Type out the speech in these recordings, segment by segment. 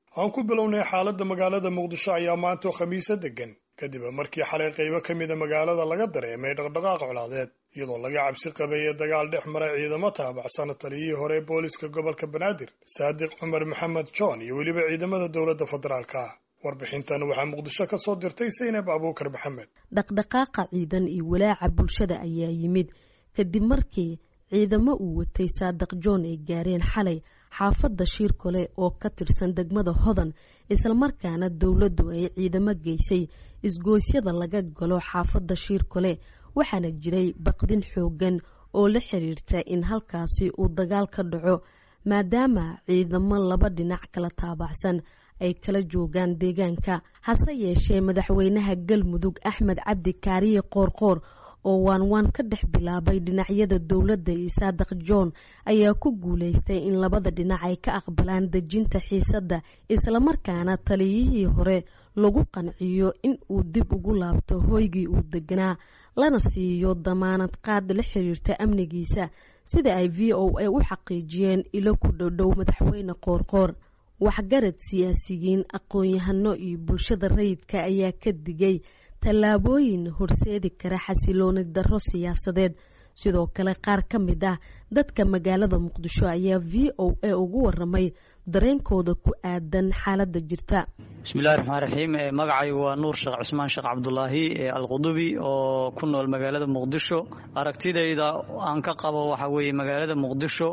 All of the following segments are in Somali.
aan ku bilownay xaaladda magaalada muqdisho ayaa maantoo khamiisa degan kadib markii xalay qaybo ka mida magaalada laga dareemay dhaqdhaqaaq colaadeed iyadoo laga cabsi qabeeyey dagaal dhex maray ciidamo taabacsan taliyihii hore ee booliska gobolka banaadir saadiq cumar maxamed john iyo weliba ciidamada dowladda federaalka ah warbixintan waxaa muqdisho ka soo dirtay saynab abuukar maxamed dhaqdhaqaaqa ciidan iyo walaaca bulshada ayaa yimid kadib markii ciidamo uu watay saadiq john ay gaareen xalay xaafadda shiirkole oo ka tirsan degmada hodan islamarkaana dowladdu ay ciidamo geysay isgoosyada laga galo xaafadda shiirkole waxaana jiray baqdin xoogan oo la xiriirta in halkaasi uu dagaal ka dhaco maadaama ciidamo laba dhinac kala taabacsan ay kala joogaan deegaanka hase yeeshee madaxweynaha galmudug axmed cabdi kaariye qoorqoor oo waanwaan ka dhex bilaabay dhinacyada dowladda iyo saadiq john ayaa ku guuleystay in labada dhinac ay ka aqbalaan dejinta xiisadda islamarkaana taliyihii hore lagu qanciyo in uu dib ugu laabto hoygii uu deganaa lana siiyo damaanad qaad la xiriirta amnigiisa sida ay v o a u xaqiijiyeen ilo ku dhowdhow madaxweyne qoorqoor waxgarad siyaasiyiin aqoon-yahano iyo bulshada rayidka ayaa ka digay tallaabooyin horseedi kara xasilooni darro siyaasadeed sidoo kale qaar ka mid ah dadka magaalada muqdisho ayaa v o a ugu waramay dareenkooda ku aadan xaaladda jirta bismillahi raxmaan raxiim magacaygu waa nuur sheekh cusmaan sheekh cabdulaahi alqudubi oo ku nool magaalada muqdisho aragtidayda aan ka qabo waxa weeye magaalada muqdisho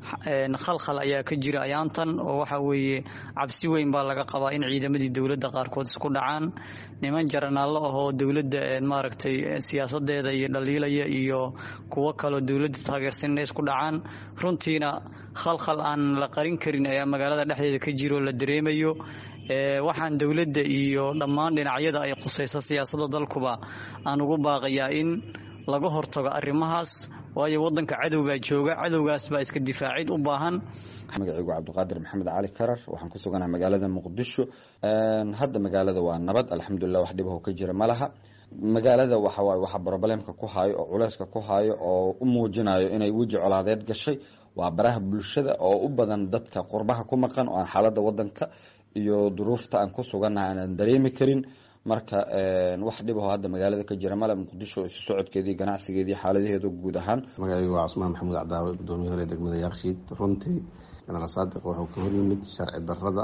khalkhal ayaa ka jira ayaantan oo waxa weeye cabsi weyn baa laga qabaa in ciidamadii dowladda qaarkood isku dhacaan niman jaranaallo ahoo dowladda maaragtay siyaasadeeda iyo dhaliilaya iyo kuwo kaloo dowladda taageersan inay isku dhacaan runtiina khalkhal aan la qarin karin ayaa magaalada dhexdeeda ka jiro la dareemayo waxaan dowladda iyo dhammaan dhinacyada ay khusayso siyaasadda dalkuba aan ugu baaqayaa in laga hortago arrimahaas waayo wadanka cadow baa jooga cadowgaas baa iska difaacid u baahan magacaygu cabdiqaadir maxamed cali karar waxaan ku suganahay magaalada muqdisho hadda magaalada waa nabad alxamdulilah wax dhibaho ka jira ma laha magaalada waxawaay waxa brobalemka ku hayo oo culeyska ku hayo oo u muujinayo inay weji colaadeed gashay waa baraha bulshada oo u badan dadka qurbaha ku maqan oo aan xaalada wadanka iyo duruufta aan ku sugannahay aanan dareemi karin marka wax dhibaho hadda magaalada ka jira male muqdisho isu socodkeedii ganacsigeedii xaaladaheedu guud ahaan magacaygu waa cusmaan maxamuud cabdaawe gudoomiye hore degmada yaaqshiid runtii genaraal saadiq wuxuu ka hor yimid sharci darrada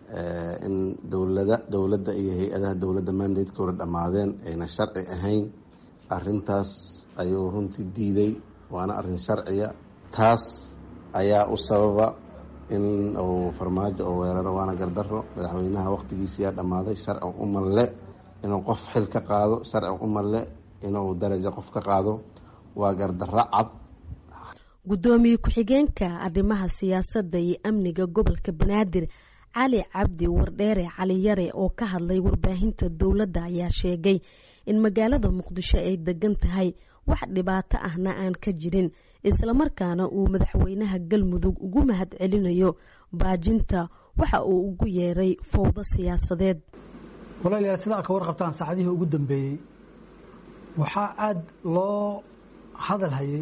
in dowlada dowladda iyo hay-adaha dowladda mandatekooda dhammaadeen ayna sharci ahayn arintaas ayuu runtii diiday waana arin sharciya taas ayaa u sababa in uu farmaajo oo weeraro waana gardaro madaxweynaha wakhtigiisiyaa dhammaaday sharci umalle inuu qof xil ka qaado sharci umalle inuu darajo qof ka qaado waa gardarro cad guddoomiye ku-xigeenka arrimaha siyaasadda iyo amniga gobolka banaadir cali cabdi wardheere cali yare oo ka hadlay warbaahinta dowladda ayaa sheegay in magaalada muqdisho ay degan tahay wax dhibaato ahna aan ka jirin islamarkaana uu madaxweynaha galmudug ugu mahad celinayo baajinta waxa uu ugu yeeray fowdo siyaasadeed walaalayaal sida ad ka warqabtaan saacadihii ugu dambeeyey waxaa aada loo hadal hayay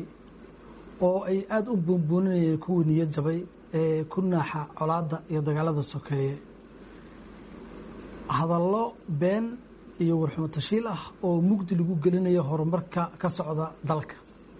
oo ay aada u buunbuuninayeen kuwii niyad jabay ee ku naaxa colaadda iyo dagaalada sokeeye hadallo been iyo warxumo tashiil ah oo mugdi lagu gelinayo horumarka ka socda dalka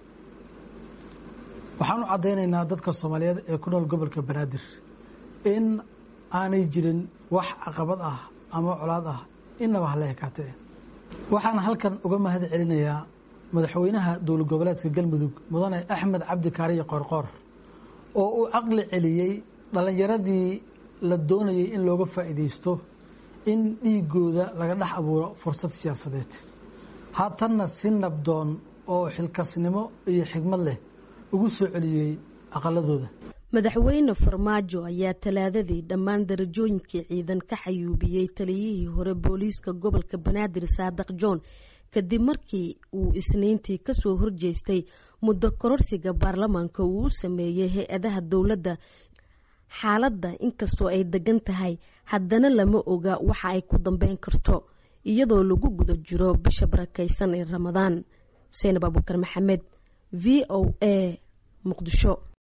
waxaan u caddaynaynaa dadka soomaaliyeed ee ku nool gobolka banaadir in aanay jirin wax caqabad ah ama colaad ah inaba hala ekaatee waxaan halkan uga mahad celinayaa madaxweynaha dowlad goboleedka galmudug mudane axmed cabdi kaariye qoorqoor oo uu caqli celiyey dhallinyaradii la doonayay in looga faa'iidaysto in dhiigooda laga dhex abuuro fursad siyaasadeed haatanna si nabdoon oo xilkasnimo iyo xigmad leh ugu soo celiyey aqaladooda madaxweyne farmaajo ayaa talaadadii dhammaan darajooyinkii ciidan ka xayuubiyey taliyihii hore booliiska gobolka banaadir saadiq john kadib markii uu isniintii kasoo horjeestay muddo kororsiga baarlamaanka uu u sameeyey hay-adaha dowladda xaaladda inkastoo ay degan tahay haddana lama oga waxa ay ku dambeyn karto iyadoo lagu guda jiro bisha barakeysan ee ramadaan xuseen abuukar maxamed v o a muqdisho